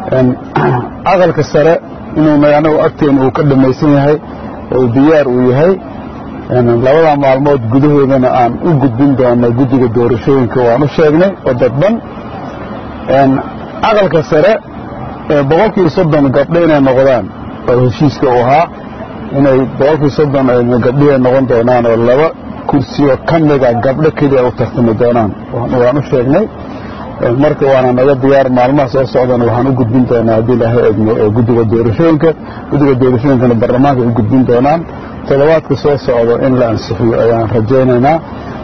aqalka sare inuu anagu agteena uu ka dhammaysan yahay oo diyaar uu yahay labada maalmood gudahoodana aan u gudbin doono guddiga doorashooyinka waan u sheegnay oo dadban aqalka sare boqolkii soddon gabdho inay noqdaan oo heshiiska uu ahaa inay boqolkii soddon gabdhihay noqon doonaan oo laba kursiyo ka mida gabdho keliya u tartami doonaan waan u sheegnay marka waana naga diyaar maalmaha soo socdana waxaan u gudbin doonaa haddii ilaahay eegno guddiga doorashooyinka guddiga doorashooyinkana baarlamaanka u gudbin doonaan toddobaadka soo socdo in la ansixiyo ayaan rajaynaynaa